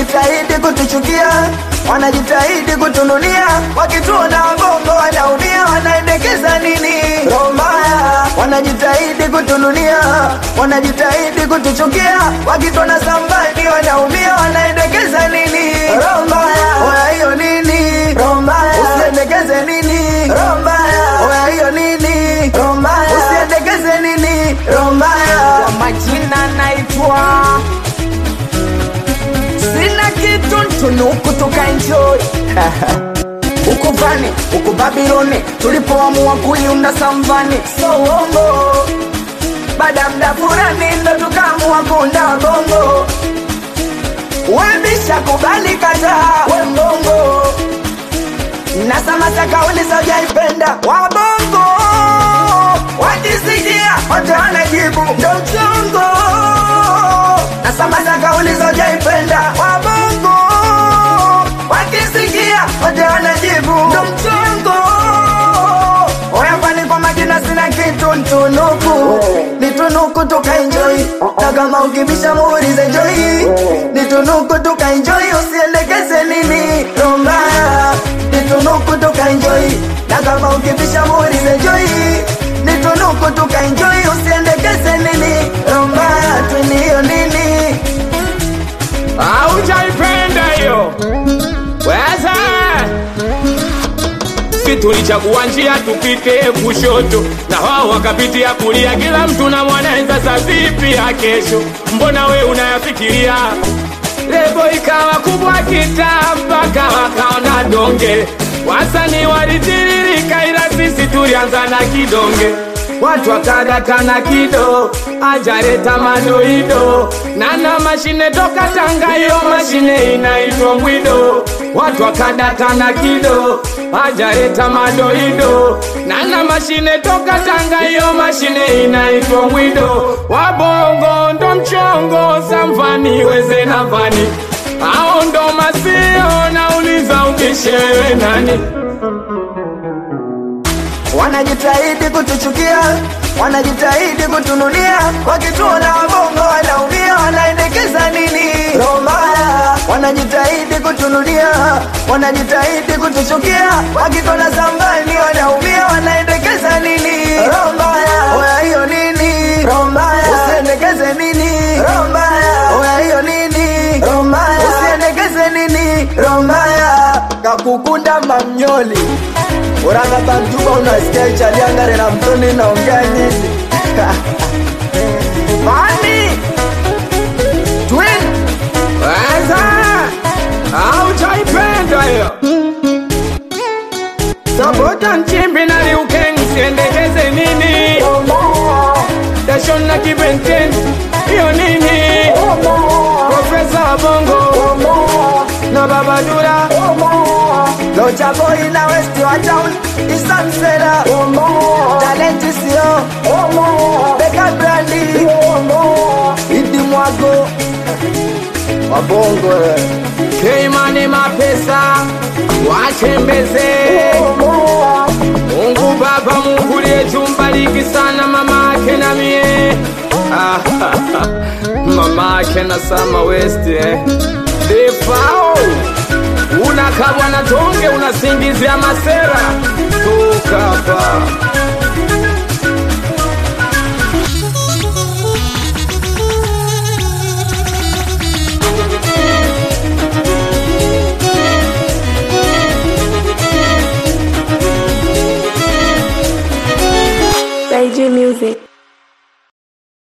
wanajitahidi kutuchukia, wanajitahidi kutununia, wakituona wabongo wanaumia, wanaendekeza nini? Roho mbaya, wanajitahidi kutununia, wanajitahidi kutuchukia, wakituona sambani wanaumia, wanaendekeza nini? Roho mbaya, oya hiyo nini? Roho mbaya, usiendekeze nini? Roho mbaya, oya hiyo nini? Roho mbaya, usiendekeze nini? Roho mbaya, Kwa majina naitwa sina kitu ntunuku tukaenjoy huku vani huku Babiloni tulipoamua kuiunda samvani so uongo baada ya muda fulani ndo tukaamua kuunda bongo webisha kubali kataa we mbongo na samasa kauli sojaipenda wabongo wakisikia wote wanajibu ndo mchongo na samasa kauli sojaipenda wabongo wakisikia wote wanajibu ndo mchongo oya kwani kwa majina sina kitu ntunuku nitunuku tukaenjoi na kama ukibisha muulize joi nitunuku tukaenjoi usiendekeze nini rombaya nitunuku tukaenjoi na kama ukibisha muulize joi nitunuku tukaenjoi usiendekeze nini rombaya twiniyo nini Haujaipenda hiyo weza si tulichagua njia tupite kushoto na wao wakapitia kulia, kila mtu na mwanaweza sa vipi ya kesho, mbona we unayafikiria? Lebo ikawa kubwa kitaa mpaka wakaona donge, wasanii walitiririka, ila sisi tulianza na kidonge watu wakadata na kido ajareta madoido nana mashine toka Tanga, hiyo mashine inaitwa mbwido. Watu wakadata na kido ajareta madoido nana mashine toka Tanga, hiyo mashine inaitwa mbwido. Wabongo ndo mchongo samfani weze na vani ao ndo masio nauliza ubishewe nani wanajitahidi kutuchukia, wanajitahidi kutununia, wakituona wabongo wanaumia, wanaendekeza nini? Roho mbaya, wanajitahidi kutununia, wanajitahidi kutuchukia, wakituona sambani wanaumia, wanaendekeza nini? Roho mbaya, oya hiyo nini? Roho mbaya, usiendekeze nini? Roho mbaya, oya hiyo nini? Roho mbaya, usiendekeze nini? Roho mbaya, kakukunda mamnyoli uranga bantuba unasikia ichaliangare na mtoni naongea nini Mami Twin weza haujaipenda hiyo Sabota nchimbi na liukeng siendekeze nini Dashon na kibenten hiyo nini Profesa wa bongo na babadura Locha boy na west wa town Isamsela Talenti sio Beka brandi Idi mwago Wabongo eh. Keimani mapesa watembeze Mungu Baba, Mungu liyetu mbariki sana mama ake na mie Ah, mama ake na Sama West eh. Defao unakabwa na tonge unasingizia masera tu